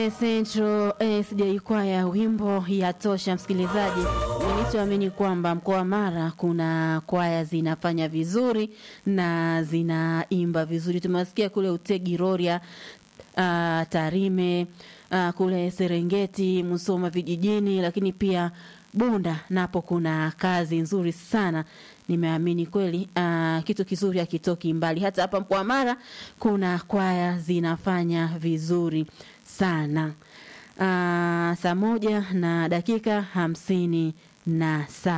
Njombe Central SJ Kwaya, wimbo yatosha. Msikilizaji, nilichoamini kwamba mkoa wa Mara kuna kwaya zinafanya vizuri na zinaimba vizuri. Tumewasikia kule Utegi Rorya, uh, Tarime, uh, kule Serengeti, Musoma vijijini, lakini pia Bunda napo kuna kazi nzuri sana. Nimeamini kweli uh, kitu kizuri hakitoki mbali. Hata hapa mkoa wa Mara kuna kwaya zinafanya vizuri sana. Uh, saa moja na dakika hamsini na saba.